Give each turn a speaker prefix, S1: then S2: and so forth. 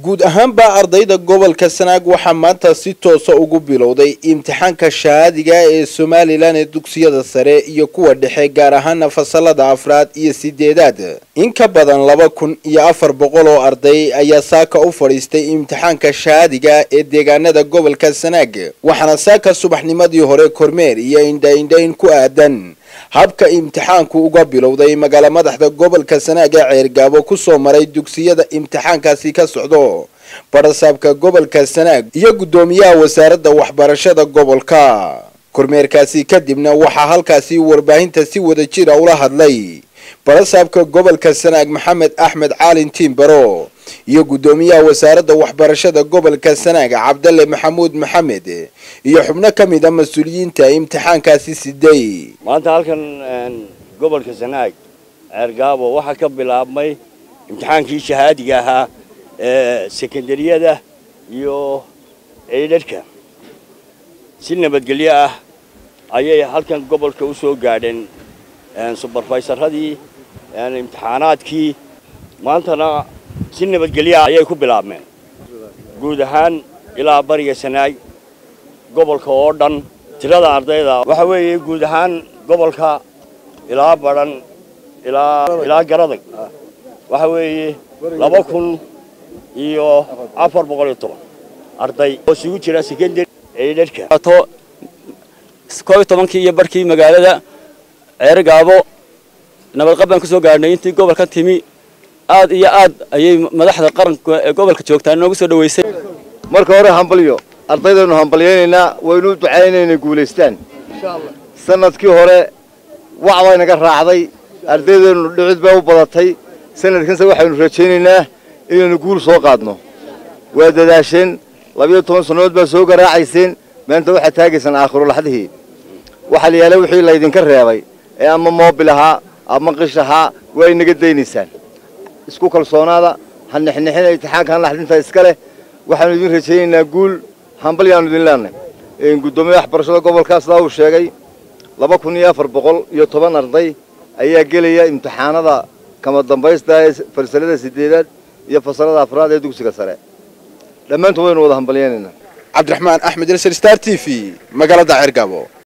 S1: guud ahaanba ardayda gobolka sanaag waxaa maanta si toosa ugu bilowday imtixaanka shahaadiga ee somalilan ee dugsiyada sare iyo kuwa dhexe gaar ahaana fasalada afraad iyo sideedaad in ka badan laba kun iyo afar boqol oo arday ayaa saaka u fadhiistay imtixaanka shahaadiga ee deegaanada gobolka sanaag waxaana saaka subaxnimadii hore kormeer iyo indhaindhayn ku aadan habka imtixaanku uga bilowday magaala madaxda gobolka sanaag ee ceergaabo kusoo maray dugsiyada imtixaankaasi ka socdo barasaabka gobolka sanaag iyo guddoomiyaha wasaaradda waxbarashada gobolka kormeerkaasi kadibna waxaa halkaasi warbaahinta si wada jira ula hadlay barasaabka gobolka sanaag maxamed axmed caalin tiimbaro iyo guddoomiyaha wasaaradda waxbarashada gobolka sanaag cabdalle maxamuud maxamed iyo xubno ka mid a mas-uuliyiinta imtixaankaasi siday
S2: maanta halkan gobolka sanaag ceergaabo waxaa ka bilaabmay imtixaankii shahaadiga ahaa ee sekondariyada iyo eydharhka si nabadgelyo ah ayay halkan gobolka u soo gaadheen subarfaysaradii imtixaanaadkii maantana si nabadgelyo ah ayay ku bilaabmeen guud ahaan ilaa bariga sanaag gobolka oo dhan tirada ardayda waxa weeye guud ahaan gobolka ilaa badhan ilaa garadag waxa weeye laba kun iyo afar boqol iyo toban arday oo isugu jira secondary eydharhka
S3: koob iyo tobankii iyo barkii magaalada ceergaabo nabadqab baan ku soo gaadhnay intii gobolka timi aad iyo aad ayay madaxda qaranka ee gobolka joogtaa noogu soo dhaweysay
S4: marka hore hambalyo ardaydaenu hambalyaynaynaa waynu u ducaynaynay guulaystaan sanadkii hore wac baa inaga raacday ardaydeenu dhicid baa u badatay sanadkanse waxaynu rajaynaynaa inaynu guul soo qaadno waa dadaasheen labiyo toban sannadood baa soo garaacayseen maanta waxaad taagaysaan aakhiro laxdihii waxaa la yaala wixii laydinka reebay ee ama moobil ahaa ama qish ahaa waa inaga daynaysaan isku kalsoonaada ha nixnixina imtixaanka han laxdinta iska leh waxaanu idin rajaynaynaa guul hambalyaanu idin leenay guddoomiyaha waxbarashada gobolka sidaa uu sheegay laba kun iyo afar boqol iyo toban arday ayaa gelaya imtixaanada kama dambaysta ee fasalada sideedaad iyo fasalada afraad ee dugsiga sare dhammaantood waynu wada hambalyaynaynaa
S1: cabdiraxmaan axmed elsar star t v magaalada ceergaabo